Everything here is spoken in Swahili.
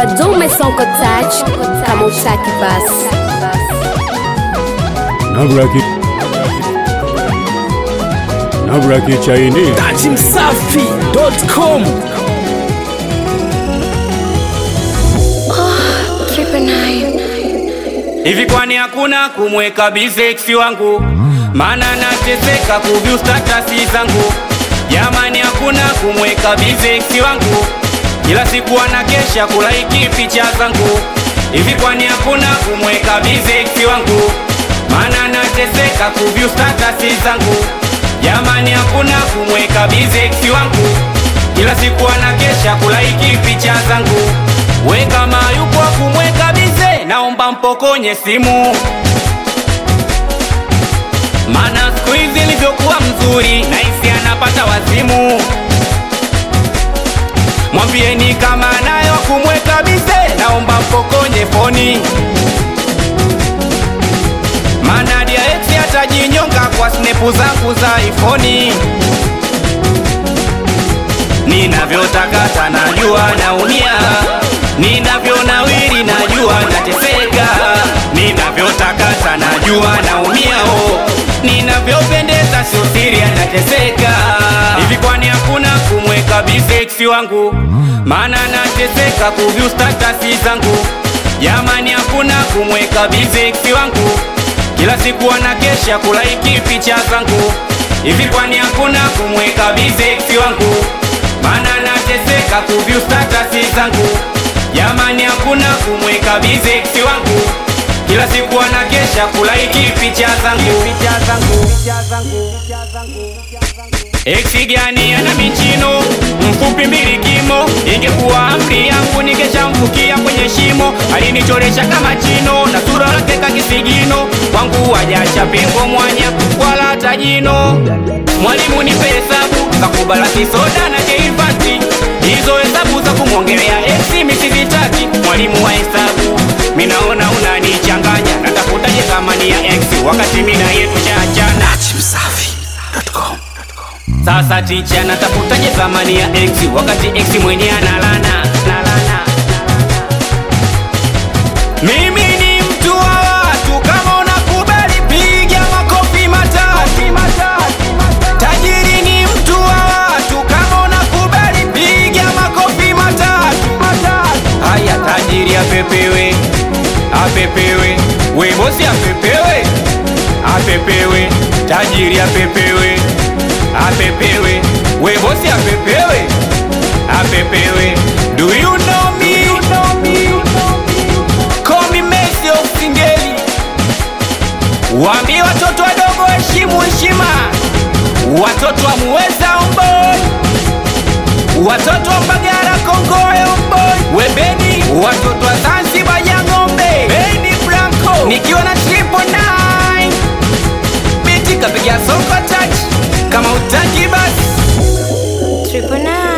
Badume Sonko Touch kama utaki basi. Nabraki Nabraki Chinese Datimsafi.com Hivi kwani hakuna kumweka bizeksi wangu? Maana nateseka kuvyu statasi zangu. Jamani, hakuna kumweka bizeksi wangu, kila siku anakesha kulaiki picha zangu. Hivi kwani hakuna kumweka bizeksi wangu? Maana nateseka kuvyu statasi zangu. Jamani, hakuna kumweka bizeksi wangu, kila siku anakesha kulaiki picha zangu. We kama yupo kumweka bize, naomba mpokonye simu, mana siku hizi ilivyokuwa mzuri, naisi anapata wazimu. Mwambieni kama nayo kumweka bize, naomba mpokonye foni, mana dia ex atajinyonga kwa snepu zangu za ifoni. Ninavyotakata najua naumia, ninavyonawiri najua nateseka, ninavyotakata najua naumia, oh, ninavyopendeza sio siri anateseka. Hivi kwani hakuna kumweka biseksi wangu? Maana nateseka kuvyu statasi zangu. Jamani, hakuna kumweka biseksi wangu, kila siku anakesha kulaiki picha zangu. Hivi kwani hakuna kumweka biseksi wangu? Maana nateseka kuvyu statasi zangu. Jamani, hakuna kumweka bizeksi wangu, kila siku anakesha kulaiki picha zangu. Eksi gani ana michino mfupi mbili kimo, ingekuwa amri yangu ningeshamfukia kwenye shimo. Alinichoresha kama chino na sura lake kakisigino, kwangu wajacha pengo mwanya wala hata jino. Mwalimu nipe hesabu za kubalasi soda na keifati, hizo hesabu za kumwongelea eksi misizitaki. Mwalimu wa hesabu, minaona unanichanganya, natafutaje thamani ya eksi wakati mina yetu chaachana. Datimsafi.com Sasa ticha natafutaje thamani ya x wakati x mwenye analana nalana. Mimi ni mtu wa watu, kama unakubali piga makofi matatu. Tajiri ni mtu wa watu, kama unakubali piga makofi matatu. Haya, tajiri apepewe, apepewe, we bosi apepewe, apepewe, tajiri apepewe, apepewe, we bosi apepewe, apepewe. Do you know me? Call me Messi of Singeli. Waambie watoto wadogo heshimu heshima, watoto wa Muweza Omboi, watoto wa Mbagara Kongoe Omboi, Webeni, watoto wa Zanzibar ya ng'ombe, Beni Blanco, nikiwa na triple nine, biti kapiga soko touch, kama utaki basi Triple nine.